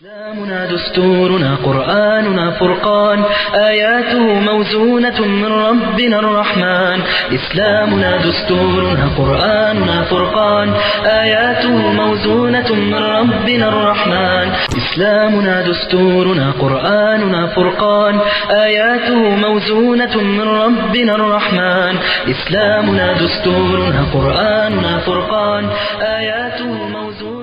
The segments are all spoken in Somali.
إسلامنا دستورنا قرآننا فرقان آياته موزونة من ربنا الرحمن إسلامنا دستورنا قرآننا فرقان آياته موزونة من ربنا الرحمن إسلامنا دستورنا قرآننا فرقان آياته موزونة من ربنا الرحمن إسلامنا دستورنا قرآننا فرقان آياته موزونة من ربنا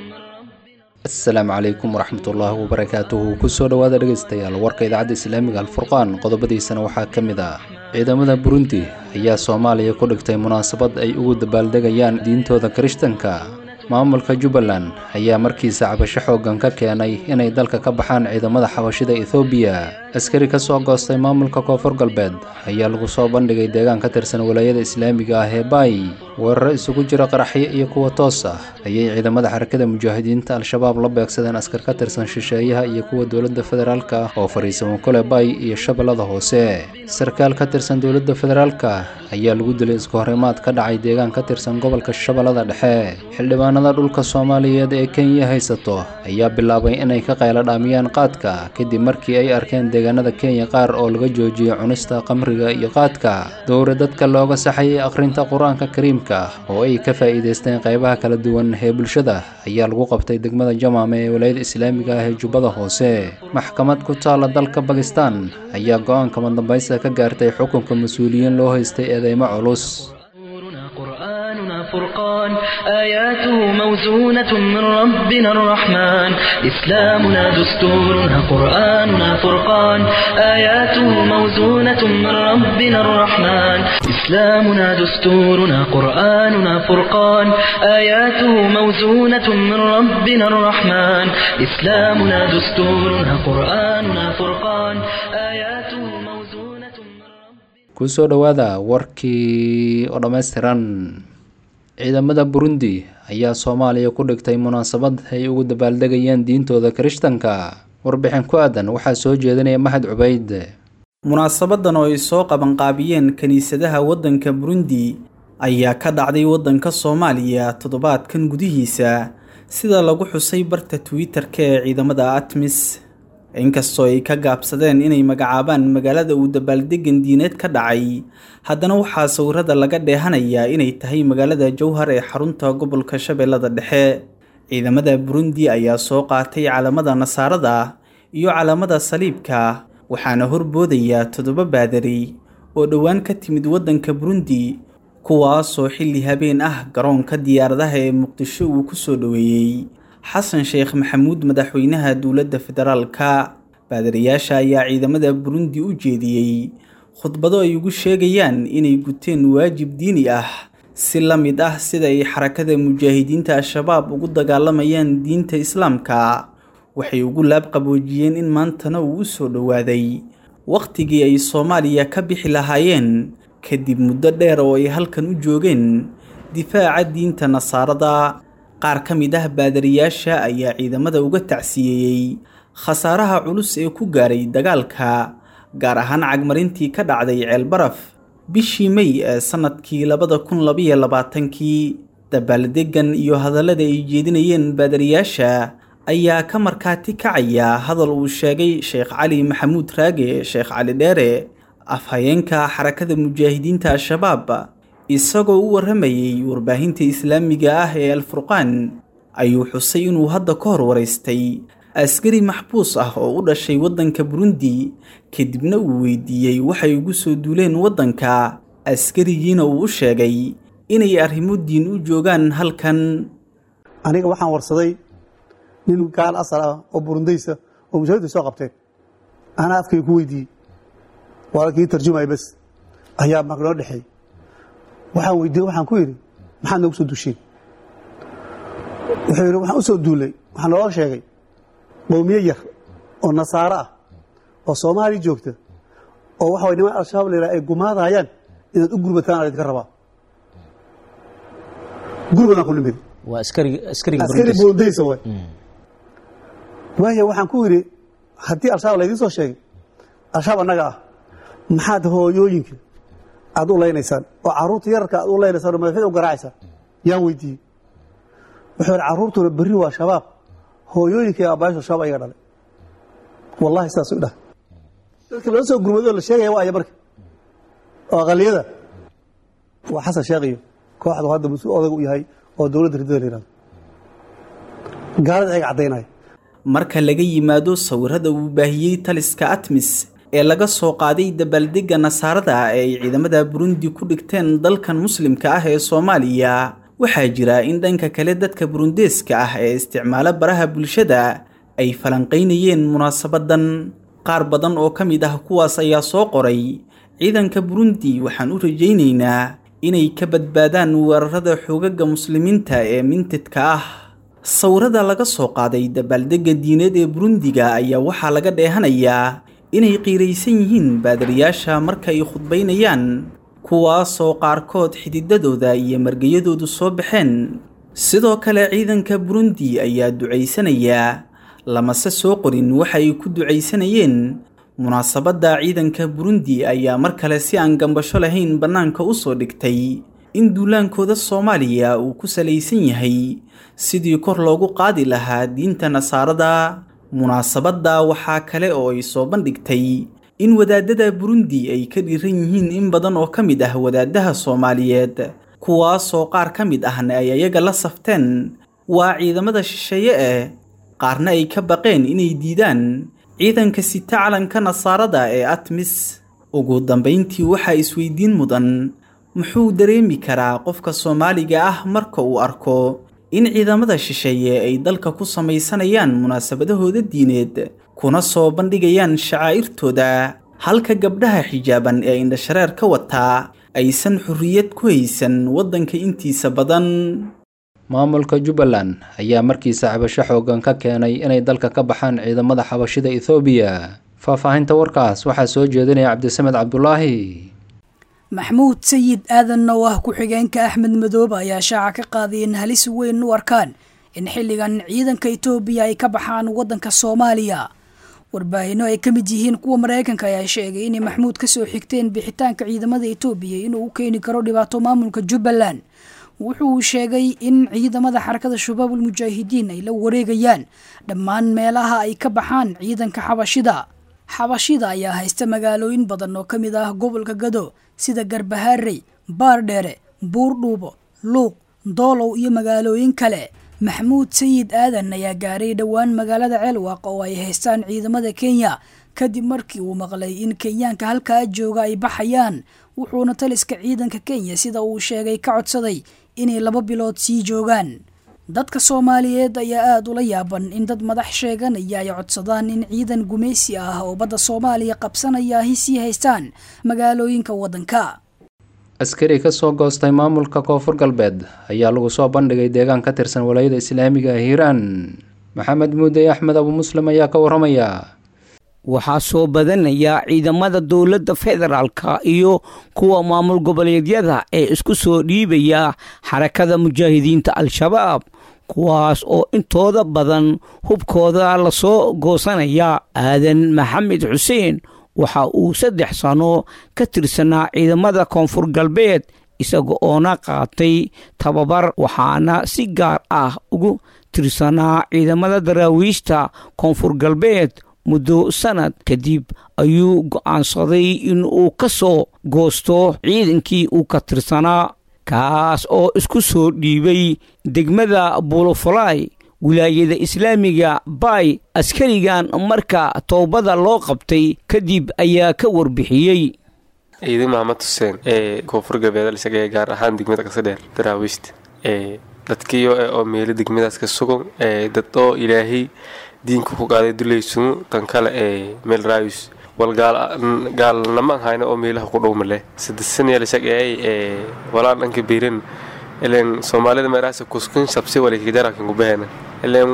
asalaamu calaykum waraxmatullaahi wabarakaatuhu kusoo dhowaada dhegaystayaal warka idaacadda islaamiga alfurqaan qodobadiisana waxaa ka mid ah ciidamada burundi ayaa soomaaliya ku dhigtay munaasabad ay ugu dabaaldegayaan diintooda kirishtanka maamulka jubbaland ayaa markiisa cabasho xooggan ka keenay inay dalka ka baxaan ciidamada xabashida ethoobiya askari ka soo goostay maamulka koonfur galbeed ayaa lagu soo bandhigay deegaan ka tirsan walaayada islaamiga ah ee baay weeraro isugu jira qaraxyo iyo kuwa toos ah ayay ciidamada xarakada mujaahidiinta al-shabaab la beegsadeen askar ka tirsan shisheeyaha iyo kuwa dowladda federaalka oo fariisamo kule baay iyo shabeellada hoose sarkaal ka tirsan dowladda federaalka ayaa lagu dilay isku horimaad ka dhacay deegaan ka tirsan gobolka shabeellada dhexe xildhibaanada dhulka soomaaliyeed ee kenya haysato ayaa bilaabay inay ka qaylo dhaamiyaan qaadka kadib markii ay arkeen deegaanada kenya qaar oo laga joojiyey cunista qamriga iyo qaadka dowra dadka looga saxayay akhrinta qur-aanka kariimka oo ay ka faa'iidaysteen qaybaha kala duwan ee bulshada ayaa lagu qabtay degmada jamaame ee walaayada islaamiga ah ee jubbada hoose maxkamad ku taala dalka bakistan ayaa go-aanka madambaysta ka gaartay xukunka mas-uuliyiin loo haystay eedeymo culus دستورنا قرآننا فرقان آياته موزونة من ربنا الرحمن إسلامنا دستورنا قرآننا فرقان آياته موزونة من ربنا الرحمن إسلامنا دستورنا قرآننا فرقان آياته موزونة من ربنا الرحمن إسلامنا دستورنا قرآننا فرقان آياته موزونة من ربنا kusoo dhowaada warkii oo dhammaystiran ciidamada burundi ayaa soomaaliya ku dhigtay munaasabad ay ugu dabaaldegayaan diintooda kirishtanka warbixin ku aadan waxaa soo jeedinaya maxad cubayd munaasabadan oo ay soo qabanqaabiyeen kiniisadaha waddanka burundi ayaa ka dhacday waddanka soomaaliya toddobaadkan gudihiisa sida lagu xusay barta twitter-ka ee ciidamada atmis inkastoo ay ka gaabsadeen inay magacaabaan magaalada uu dabaaldegan diineed ka dhacay haddana waxaa sawirada laga dheehanayaa inay tahay magaalada jowhar ee xarunta gobolka shabeellada dhexe ciidamada burundi ayaa soo qaatay calamada nasaarada iyo calamada saliibka waxaana horboodaya toddoba baadari oo dhowaan ka timid waddanka burundi kuwaasoo xilli habeen ah garoonka diyaaradaha ee muqdisho uu ku soo dhoweeyey xasan sheekh maxamuud madaxweynaha dowladda federaalka baadariyaasha ayaa ciidamada burundi u jeediyey khudbado ay ugu sheegayaan inay guteen waajib diini ah si la mid ah sida ay xarakada mujaahidiinta al-shabaab ugu dagaalamayaan diinta islaamka waxay ugu laabqaboojiyeen in maantana uu u soo dhowaaday wakhtigii ay soomaaliya ka bixi lahaayeen kadib muddo dheer oo ay halkan u joogeen difaaca diinta nasaarada qaar ka mid ah baadariyaasha ayaa ciidamada uga tacsiyeeyey khasaaraha culus ee ku gaaray dagaalka gaar ahaan cagmarintii ka dhacday ceelbaraf bishii mey ee sannadkii labada kun labayo labaatankii dabaaldegan iyo hadallada ay jeedinayeen baadariyaasha ayaa ka markaati kacaya hadal uu sheegay sheekh cali maxamuud raage sheekh cali dheere afhayeenka xarakada mujaahidiinta al-shabaab isagoo u warramayey warbaahinta islaamiga ah ee alfurqaan ayuu xusay inuu hadda ka hor waraystay askari maxbuus ah oo u dhashay waddanka burundi kadibna uu weydiiyey waxay ugu soo duuleen waddanka askarigiina uu u sheegay inay arrimo diin u joogaan halkan aniga waxaan warsaday nin gaal asal ah oo burundaysa oo mushahidda soo qabteen anaa afkay ku weydiiyey waa kii tarjumaya bas ayaa mag noo dhexeey waxaan weydiiyey waxaan ku yidhi maxaad noogu soo duusheen wuxuu yidhi waxaan u soo duulay waxaa naloo sheegay qowmiye yar oo nasaaro ah oo soomaaliya joogta oo waxa way niman al-shabaab la yidhaha ay gumaadayaan inaad u gurbataan ala idinka rabaa gurbadaan ku nimid waa askari askariga askari Burundis. burundaysa way waaya waxaan ku yidhi haddii al-shabaab laydiin soo sheegay al-shabaab annaga ah maxaad hooyooyinka aad u leynaysaan oo carruurta yararka aad u leynaysaan oo madaxyada u garacaysaan yaan weydiiyey wuxuu yidhi carruurtuna berri waa shabaab hooyooyinkii aabbayaasha shabaab ayaga dhalay wallahi sidaas u dhaha dadka loo soo gurmadoo la sheegaya waa aya marka oo aqaliyada waa xasan sheekh iyo kooxdu hadda mas-uul odag u yahay oo dowladda riddada la yihahdo gaalada ayaga caddaynaya marka laga yimaado sawirada uu baahiyey taliska atmis ee laga soo qaaday dabaaldegga nasaarada ee ay ciidamada burundi ku dhigteen dalkan muslimka ah ee soomaaliya waxaa jira in dhanka kale dadka burundeeska ah ee isticmaala baraha bulshada ay falanqaynayeen munaasabadan qaar badan oo ka mid ah kuwaas ayaa soo qoray ciidanka burundi waxaan u rajaynaynaa inay ka badbaadaan weerarada xoogaga muslimiinta ee mintidka ah sawirada laga soo qaaday dabaaldegga diineed ee burundiga ayaa waxaa laga dheehanayaa inay qiiraysan yihiin baadariyaasha marka ay khudbaynayaan kuwaasoo qaarkood xididadooda iyo margayadoodu soo baxeen sidoo kale ciidanka burundi ayaa ducaysanayaa lamase soo qorin waxa ay ku ducaysanayeen munaasabadda ciidanka burundi ayaa mar kale si aan gambasho lahayn bannaanka u soo dhigtay in duulaankooda soomaaliya uu ku salaysan yahay sidii kor loogu qaadi lahaa diinta nasaarada munaasabadda waxaa kale oo ay soo bandhigtay in wadaadada burundi ay ka dhiran yihiin in badan oo ka mid ah wadaadaha soomaaliyeed kuwaasoo qaar ka mid ahna ay ayaga la safteen waa ciidamada shisheeye eh qaarna ay ka baqeen inay diidaan ciidanka sita calanka nasaarada ee atmis ugu dambayntii waxaa isweydiin mudan muxuu dareemi karaa qofka soomaaliga ah marka uu arko in ciidamada shisheeye ay dalka ku samaysanayaan munaasabadahooda diineed kuna soo bandhigayaan shacaa'irtooda halka gabdhaha xijaaban ee indhashareer ka wataa aysan xorriyad ku haysan waddanka intiisa badan maamulka jubbaland ayaa markiisa xabasho xoogan ka keenay inay dalka ka baxaan ciidamada xabashida ethoobiya faahfaahinta warkaas waxaa soo jeedinaya cabdisamed cabdulaahi maxmuud sayid aadan oo ah ku-xigeenka axmed madoobe ayaa shaaca ka qaaday in halis weyn u arkaan in xilligan ciidanka etoobiya ay ka baxaan waddanka soomaaliya warbaahinno ay ka mid yihiin kuwa maraykanka ayaa sheegay inay maxmuud ka soo xigteen bixitaanka ciidamada etoobiya inuu u keeni karo dhibaato maamulka jubbaland wuxuu sheegay in ciidamada xarakada shabaabul mujaahidiin ay la wareegayaan dhammaan meelaha ay ka baxaan ciidanka xabashida xabashida ayaa haysta magaalooyin badan oo ka mid ah gobolka gado sida garbahaarey baardheere buurdhuubo luuq doolow iyo magaalooyin kale maxmuud sayid aadan ayaa gaaray dhowaan magaalada ceelwaaq oo ay haystaan ciidamada kenya kadib markii uu maqlay in kenyaanka halkaa jooga ay baxayaan wuxuuna taliska ciidanka kenya sida uu sheegay ka codsaday inay laba bilood sii joogaan dadka soomaaliyeed ayaa aada ula yaaban in dad madax sheeganaya ay codsadaan in ciidan gumaysi ah oo badda soomaaliya qabsanaya ahi sii haystaan magaalooyinka waddanka askari ka soo goostay maamulka koonfur galbeed ayaa lagu soo bandhigay deegaan ka tirsan walaayada islaamiga ee hiiraan maxamed muuday axmed abu muslim ayaa ka waramaya waxaa soo badanaya ciidamada dowladda federaalka iyo kuwa maamul goboleedyada ee isku soo dhiibaya xarakada mujaahidiinta al-shabaab kuwaas oo intooda badan hubkooda lasoo goosanaya aadan maxamed xuseen waxa uu saddex sano ka tirsanaa ciidamada koonfur galbeed isaga oona qaatay tababar waxaana si gaar ah ugu tirsanaa ciidamada daraawiishta koonfur galbeed muddo sanad kadib ayuu go'aansaday in uu ka soo goosto ciidankii uu ka tirsanaa kaas oo isku soo dhiibay degmada bulofalay wilaayada islaamiga bay askarigan marka toobada loo qabtay kadib ayaa ka warbixiyey ciidan maxamed xuseen ee koonfur galbeed isaga gaar ahaan degmada kasadheer daraawiishta ee dadkiyo oo meelo degmadaas ka sugan ee dad oo ilaahay diinka ku qaaday dulaysumu tan kale ee meel raayus wal gaalnama ahayna oo meelaha ku dhowmale saddesanyalashageey ee walaan dhanka biirin ilen soomaalida meeraasa kuskin shabsi walikajarakan kubahena ilen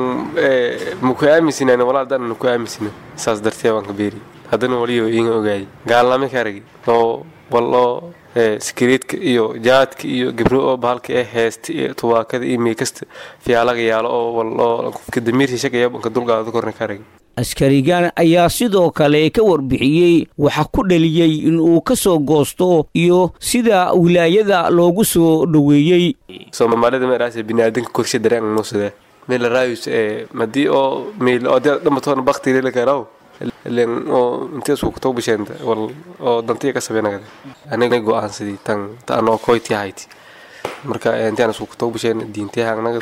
maku aaminsinan walaa dana naku aaminsina saas dartee waan ka beeri haddana waliyo iinga ogaayay gaalnama ka aragi oo wal oo sikreedka iyo jaadka iyo gabro oo bahalka ee heesta iyo tubaakada iyo miikasta fiyaalaga yaalo oo wal oo qofka damiirsi shaqaya banka dulqaada korna ka aragi askarigan ayaa sidoo kale ka warbixiyey waxa ku dhaliyey in uu ka soo goosto iyo sida wilaayada loogu soo dhoweeyey soomaalida meeraas biniaadanka korshe dareen nuusade meel raayus ee madii oo meel oo dad dhamatoona bakti la karaw len oo intii isku too bisheenta wal oo dantiya ka sabeynagada aniga go'aansadii tan tan oo koyti hayti marka intaan isku too bisheen diintiyaha anaga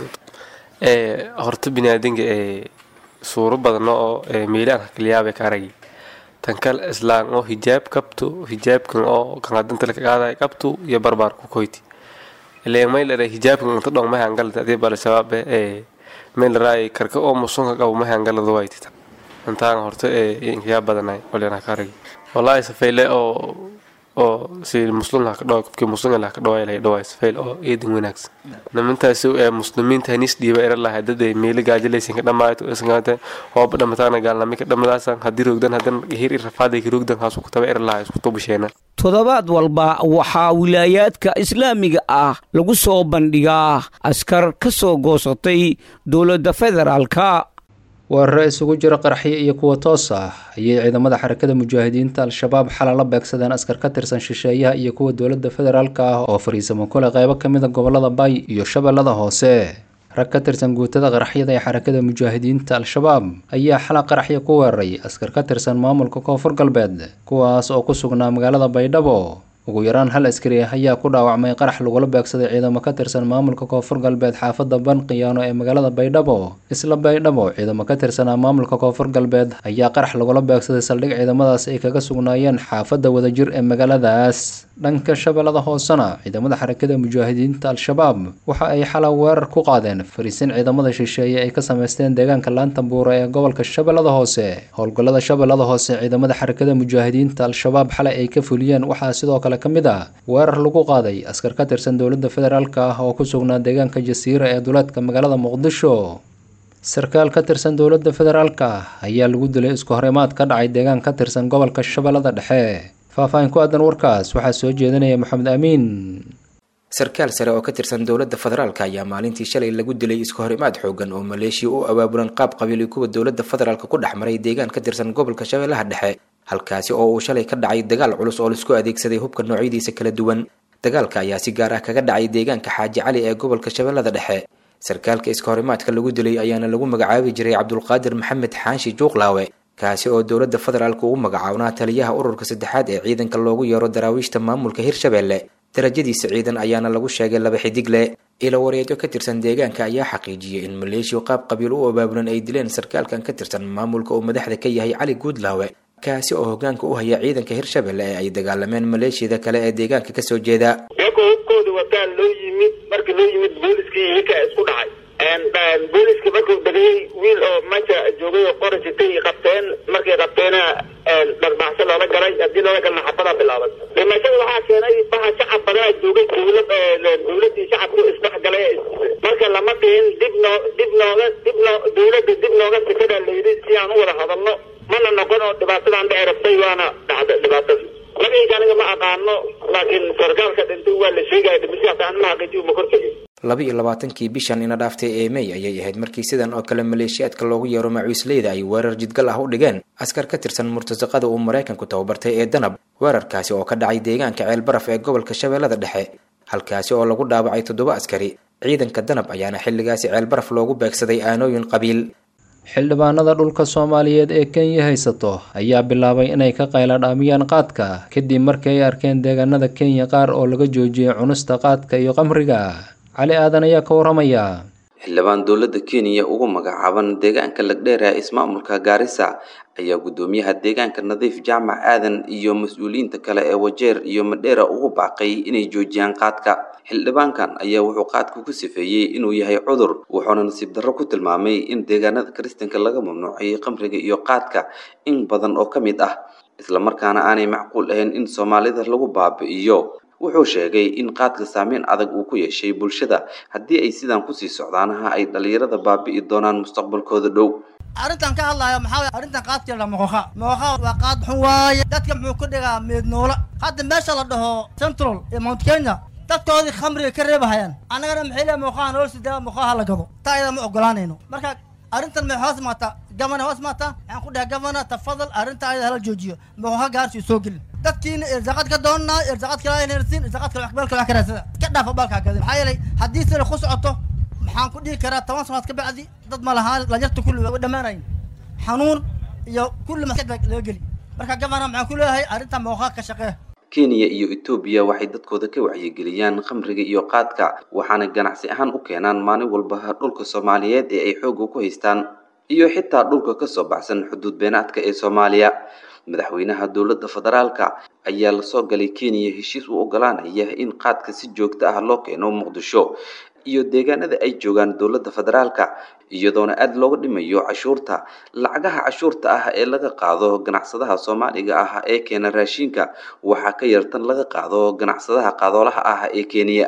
ee horta biniaadanka ee suuro badan oo meelaan kaliyaabay ka aragay tan kale islaan oo hijaab qabto hijaabkan oo kan hadanta la qaaday qabto iyo barbaar ku koyti ileen may la hijaabkan inta dhong ma hangal dadii bal shabaab ee meel raay karka oo musunka qabo ma hangal wayti intaan horta ee inkiya badanay waleena ka aragay wallahi safeyle oo oo si muslim la ka dhaw qofkii muslim la ka dhaw ilaa dhaw safeyl oo eedin wanaagsan nimantaasi ee muslimiinta hanis dhiiba era lahayd dad ay meelo gaajalaysan ka dhamaato isgaata oo dhamataana gaalnami ka dhamadaasan haddii rogdan hadan hir rafaaday rogdan haasu ku taba era lahayd isku tubasheena toddobaad walba waxaa wilaayaadka islaamiga ah lagu soo bandhigaa askar ka soo goosatay dowladda federaalka weeraro isugu jira qaraxyo iyo kuwa toos ah ayay ciidamada xarakada mujaahidiinta al-shabaab xala la beegsadeen askar ka tirsan shisheeyaha iyo kuwa dowladda federaalka ah oo fariisamo kule qeybo ka mid a gobolada bay iyo shabeellada hoose rag ka tirsan guutada qaraxyada ee xarakada mujaahidiinta al-shabaab ayaa xala qaraxyo ku weeraray askar ka tirsan maamulka koonfur galbeed kuwaas oo ku sugnaa magaalada baydhabo ugu yaraan hal askari ayaa ku dhaawacmay qarax lagula beegsaday ciidamo ka tirsan maamulka koonfur galbeed xaafadda banqiyaano ee magaalada baydhabo isla baydhabo ciidamo ka tirsanaa maamulka koonfur galbeed ayaa qarax lagula beegsaday saldhig ciidamadaas ay kaga sugnaayeen xaafadda wadajir ee magaaladaas dhanka shabeellada hoosena ciidamada xarakada mujaahidiinta al-shabaab waxa ay xala weerar ku qaadeen fariisin ciidamada shisheeye ay ka sameysteen deegaanka laanta buura ee gobolka shabeellada hoose howlgallada shabeellada hoose ciidamada xarakada mujaahidiinta al-shabaab xalay ay ka fuliyeen waxaa sidoo kale ka mid ah weerar lagu qaaday askar ka tirsan dowladda federaalk ah oo ku sugnaa deegaanka jasiira ee duleedka magaalada muqdisho sarkaal ka tirsan dowladda federaalk ah ayaa lagu dilay isku horimaad ka dhacay deegaan ka tirsan gobolka shabeellada dhexe faahfaahin ku aadan warkaas waxaa soo jeedinaya maxamed amiin sarkaal sare oo ka tirsan dowladda federaalka ayaa maalintii shalay lagu dilay isku horimaad xoogan oo maleeshiya u abaabulan qaab qabiili kuwa dowladda federaalka ku dhex maray deegaan ka tirsan gobolka shabeellaha dhexe halkaasi oo uu shalay ka dhacay dagaal culus oo laisku adeegsaday hubka noocyadiisa kala duwan dagaalka ayaa si gaar ah kaga dhacay deegaanka xaaji cali ee gobolka shabeellada dhexe sarkaalka iska horimaadka lagu dilay ayaana lagu magacaabi jiray cabdulqaadir maxamed xaanshi juuqlaawe kaasi oo dowladda federaalka ugu magacaabnaa taliyaha ururka saddexaad ee ciidanka loogu yeero daraawiishta maamulka hirshabeelle darajadiisa ciidan ayaana lagu sheegay laba xidigle ilo wareedyo ka tirsan deegaanka ayaa xaqiijiyey in maleeshiya qaab qabiil u abaabulan ay dileen sarkaalkan ka tirsan maamulka uu madaxda ka yahay cali guudlaawe kaasi oo hogaanka u haya ciidanka hirshabelle ee ay dagaalameen maleeshiyada kale ee deegaanka kasoo jeeda iyagoo hubkooda wataan loo yimid markii loo yimid booliskii iminka isku dhacay booliska markuu degay wiil oo meesha joogay oo qora sitay qabteen markay qabteena dharbaaxso loola galay haddii loola galna xabadaa bilaaban dhimashada waxaa keenay baha shacab badanaa joogay dowlad dowladii shacabku isdhex galay marka lama dhihin dib noo dib nooga dib noo dowladda dib nooga sikada layidhi si aan u wada hadalno mana noqon oo dhibaatadan dhici rabtay waana dhacda dhibaatada magayga aniga ma aqaano laakiin sarkaalka dhintay waa la sheegaya dhimashaas aan ma xaqiijiyo ma kortagin laba iyo labaatankii bishan ina dhaaftay ee mey ayay ahayd markii sidan oo kale maleeshiyaadka loogu yeero macuisleyda ay weerar jidgal ah u dhigeen askar ka tirsan murtasaqada uu maraykanku tababartay ee danab weerarkaasi oo ka dhacay deegaanka ceelbaraf ee gobolka shabeellada dhexe halkaasi oo lagu dhaawacay toddoba askari ciidanka danab ayaana xilligaasi ceelbaraf loogu beegsaday aanooyin qabiil xildhibaanada dhulka soomaaliyeed ee kenya haysato ayaa bilaabay inay ka qayladhaamiyaan qaadka kadib markii ay arkeen deegaanada kenya qaar oo laga joojiyay cunista qaadka iyo qamriga cali aadan ayaa ka waramaya xildhibaan dowladda kenya ugu magacaaban deegaanka lagdheer ee ismaamulka gaarisa ayaa guddoomiyaha deegaanka nadiif jaamac aadan iyo mas-uuliyiinta kale ee wajeer iyo madheera ugu baaqay inay joojiyaan qaadka xildhibaankan ayaa wuxuu qaadka ku sifeeyey inuu yahay cudur wuxuuna nasiib darro ku tilmaamay in deegaanada kiristanka laga mamnuuciyey qamriga iyo qaadka in badan oo ka mid ah islamarkaana aanay macquul ahayn in soomaalida lagu baabi'iyo wuxuu sheegay in qaadka saameyn adag uu ku yeeshay bulshada haddii ay sidan kusii socdaanaha ay dhalinyarada baabi'i doonaan mustaqbalkooda dhow arrintan ka hadlayo maxaa waye arrintan qaadkii la moqoqa moqoqa waa qaad xun waaye dadka muxuu ku dhigaa meednoola hadda meesha la dhaho central ee mount kenya dadkoodii khamriga ka reebahayaan annagana maxay leeyahay moqaha nolol sidaa moqaha la gado taa iyada ma ogolaanayno marka arrintan maxay hoos maataa gavana hoos maataa waxaan ku dhahay gavana tafadal arrinta ayada hala joojiyo moqoha gaarsi soo gelin dadkiina irsaaqad ka doonnaa irsaaqad kala inarsin irsaaqad kala meel kale wax ka raadsada ka dhaafa baalkaa gadin maxaa yeelay haddii sida ku socoto maxaan ku dhihi karaa toban sanaad ka bacdi dad ma lahaan dhalinyarta kulli way dhammaanayn xanuun iyo kulli maskad baa laga geli marka gabana maxaan ku leeyahay arrinta mooqaa ka shaqee kenya iyo etoobiya waxay dadkooda ka wacyigeliyaan khamriga iyo qaadka waxaana ganacsi ahaan u keenaan maalin walba dhulka soomaaliyeed ee ay xoogga ku haystaan iyo xitaa dhulka kasoo baxsan xuduud beenaadka ee soomaaliya madaxweynaha dowladda federaalka ayaa lasoo galay kenya heshiis u ogolaanaya in qaadka si joogto ah loo keeno muqdisho iyo deegaanada ay joogaan dowladda federaalka iyadoona aada looga dhimayo cashuurta lacagaha cashuurta ah ee laga qaado ganacsadaha soomaaliga ah ee keena raashinka waxaa ka yartan laga qaado ganacsadaha qadoolaha ah ee kenya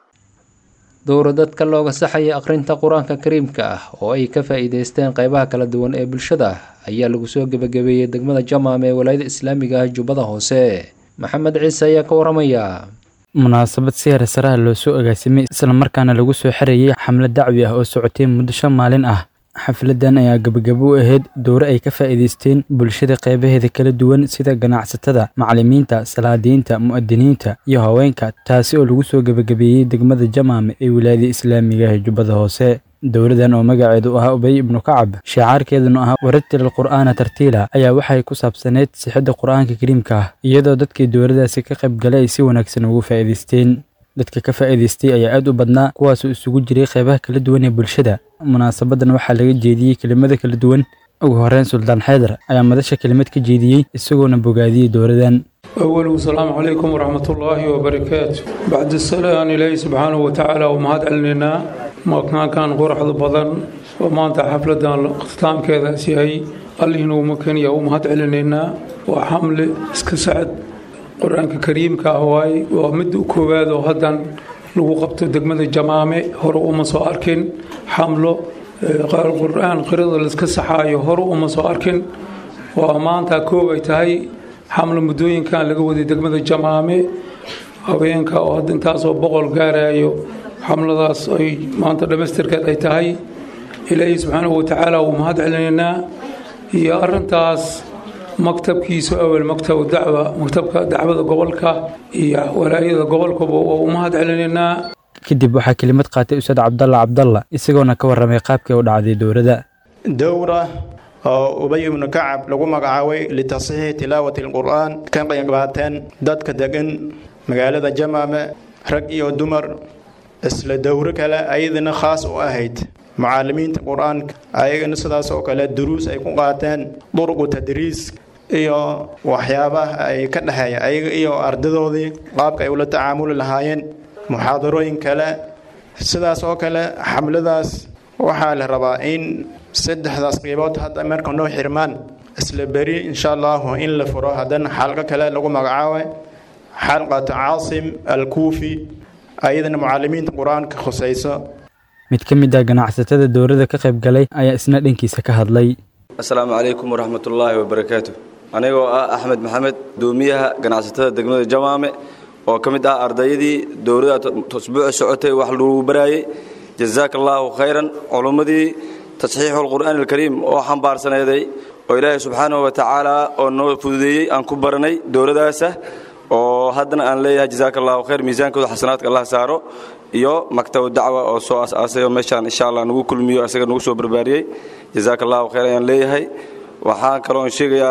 dowra dadka looga saxaya akhrinta qur-aanka kariimka ah oo ay ka faa'iideysteen qeybaha kala duwan ee bulshada ayaa lagu soo gebagabeeyey degmada jamaam ee walaayada islaamiga ah jubbada hoose maxamed ciise ayaa ka waramaya munaasabad si heersaraha loo soo agaasimay islamarkaana lagu soo xerayay xamlad dacwi ah oo socotay muddo shan maalin ah xafladan ayaa gebagabo u ahayd dowre ay ka faa'iidaysteen bulshada qeybaheeda kala duwan sida ganacsatada macallimiinta salaadiinta mu'adiniinta iyo haweenka taasi oo lagu soo gebagabeeyey degmada jamaam ee wilaayada islaamiga ee jubbada hoose dowladan oo magaceedu ahaa ubay ibnu kacab shicaarkeeduna ahaa waratil alqur'aana tartiila ayaa waxay ku saabsaneyd sixidda qur'aanka kariimka ah iyadoo dadkii dowladaasi ka qayb galay ay si wanaagsan ugu faa'iidaysteen dadka ka faa'iidaystay ayaa aad u badnaa kuwaasoo isugu jiray qeybaha kala duwan ee bulshada munaasabadan waxaa laga jeediyey kelimada kala duwan ugu horeyn suldaan xaydar ayaa madasha kelimad ka jeediyey isagoona bogaadiyey dowladan أول السلام عليكم ورحمة الله وبركاته بعد السلام إلهي سبحانه وتعالى ومهد علينا ما كان كان قرح بدن وما أنت حفلة اختتام كذا سيهي الله إنه ممكن يوم مهد علينا وحمل اسكسعد قرآن كريم كهواي ومد كوباد وهدن لو قبت دقمة الجمامة هرو وما سو أركن حمله القرآن قرض الاسكسحاي هرو وما سو أركن وما أنت كوباي تهي xamlo muddooyinkan laga waday degmada jamaame haweenka oo hadda intaasoo boqol gaarayo xamladaas ay maanta dhammaystirkeed ay tahay ilaahay subxaanahu watacaala wuu mahad celinaynaa iyo arintaas maktabkiisu awel maktab dacwa maktabka dacwada gobolka iyo walaayada gobolkaba waa u mahad celinaynaa kadib waxaa kelimad qaatay ustaad cabdalla cabdalla isagoona ka warramay qaabkii u dhacday dowladda dowra oo ubay ibnu kacab lagu magacaabay litasixiixi tilaawati alqur'aan ka qaybqaateen dadka degan magaalada jamaame rag iyo dumar isla dowro kale ayadana khaas u ahayd mucaalimiinta qur-aanka ayagana sidaas oo kale duruus ay ku qaateen duruqu tadriis iyo waxyaabaha ay ka dhexeeya ayaga iyo ardadoodii qaabka ay ula tacaamuli lahaayeen muxaadarooyin kale sidaas oo kale xamladaas waxaa la rabaa in saddexdaas qiibood hadda marka noo xirmaan isla beri insha allahu in la furo haddana xalqo kale lagu magacaabay xalqatu caasim alkuufi ayadana mucaalimiinta qur-aanka khusayso mid ka mid ah ganacsatada dowladda ka qayb galay ayaa isna dhankiisa ka hadlay asalaamu calaykum waraxmatullaahi wabarakaatu anigoo ah axmed maxamed doomiyaha ganacsatada degmada jamaame oo ka mid ah ardayadii dowladda usbuuca socotay wax lagu baraayey jazaaka allaahu khayran culummadii tasxiixu alqur'aani alkariim oo xambaarsaneeday oo ilaahay subxaanahu wa tacaala oo noo fududeeyey aan ku baranay dowladdaasa oo haddana aan leeyahay jazaaka allahu khayr miisaankooda xasanaadka allah saaro iyo maktabu dacwa oo soo as-aasay oo meeshaan insha allah nagu kulmiyo isaga nagu soo barbaariyey jazaaka allahu khayr ayaan leeyahay waxaan kaloon sheegayaa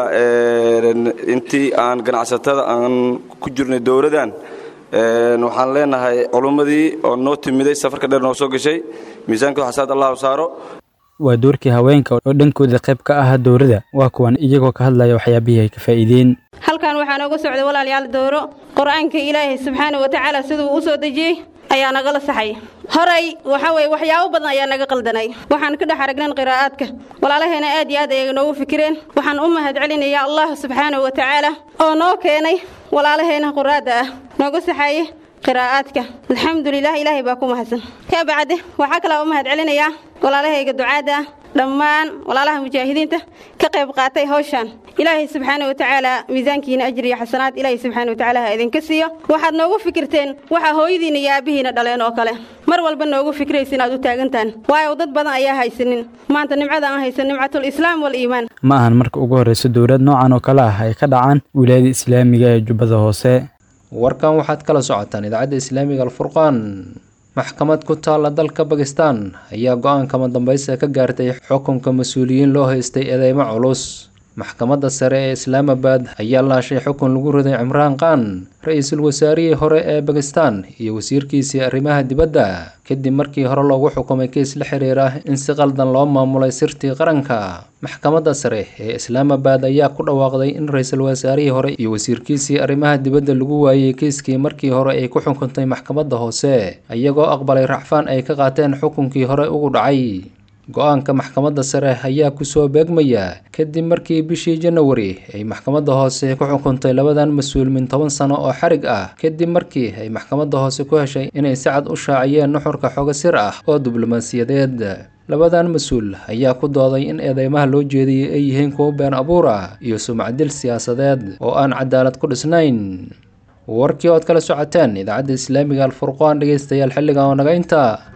intii aan ganacsatada aan ku jirnay dowladdan waxaan leenahay culummadii oo noo timiday safarka dheer noo soo gashay miisaankooda xasanaad allahu saaro waa doorkii haweenka oo dhankooda qayb ka ahaa dowladda waa kuwan iyagoo ka hadlaya waxyaabihii ay ka faa'iideen halkan waxaa nooga socday walaalayaal dowro qur-aanka ilaahay subxaana wa tacaala siduu u soo dejiyey ayaa nagala saxay horay waxa weye waxyaabo badan ayaa naga qaldanay waxaan ka dhex aragnan qiraa'aadka walaalaheena aad iyo aad ayay noogu fikireen waxaan u mahad celinayaa allah subxaana wa tacaala oo noo keenay walaalaheena quraadda ah nooga saxaye qiraa'aadka alxamdulilah ilaahay baa ku mahadsan ka bacde waxaa kalaa u mahad celinayaa walaalahayga ducaadda ah dhammaan walaalaha mujaahidiinta ka qayb qaatay hawshan ilaahay subxaana wa tacaala miisaankiina ajri iyo xasanaad ilaahay subxaana wa tacaala ha idinka siiyo waxaad noogu fikirteen waxaa hooyadiina iyo aabbihiina dhaleen oo kale mar walba noogu fikraysa inaad u taagantaan waayo dad badan ayaa haysanin maanta nimcada aan haysan nimcatul islaam waliimaan ma ahan marka ugu horreysa dowlad noocan oo kale ah ay ka dhacaan wilaayada islaamiga ee jubbada hoose warkan waxaad kala socotaan idaacadda islaamiga alfurqaan maxkamad ku taalla dalka bakistan ayaa go-aan kama dambaysa ka gaartay xukunka mas-uuliyiin loo haystay eedeymo culus maxkamadda sare ee islaamabad ayaa laashay xukun lagu riday cimraan khan ra-iisul wasaarihii hore ee bakistan iyo wasiirkiisii arrimaha dibadda kadib markii hore loogu xukumay kiis la xiriira in si qaldan loo maamulay sirtii qaranka maxkamadda sare ee islaamabad ayaa ku dhawaaqday in ra-iisul wasaarihii hore iyo wasiirkiisii arrimaha dibadda lagu waayey kiiskii markii hore ay ku xukuntay maxkamadda hoose iyagoo aqbalay racfaan ay ka qaateen xukunkii hore ugu dhacay go-aanka maxkamadda sare ayaa kusoo beegmaya kadib markii bishii janawari ay maxkamadda hoose ku xukuntay labadan mas-uul min toban sano oo xarig ah kadib markii ay maxkamadda hoose ku heshay inay si cad u shaaciyeen nuxurka xogo sir ah oo diblomaasiyadeed labadan mas-uul ayaa ku dooday in eedeymaha loo jeediyey ay yihiin kuwo been abuur ah iyo sumcadil siyaasadeed oo aan cadaalad ku dhisnayn warkii ood kala socoteen idaacadda islaamiga alfurqaan dhegeystayaal xilligan oo naga inta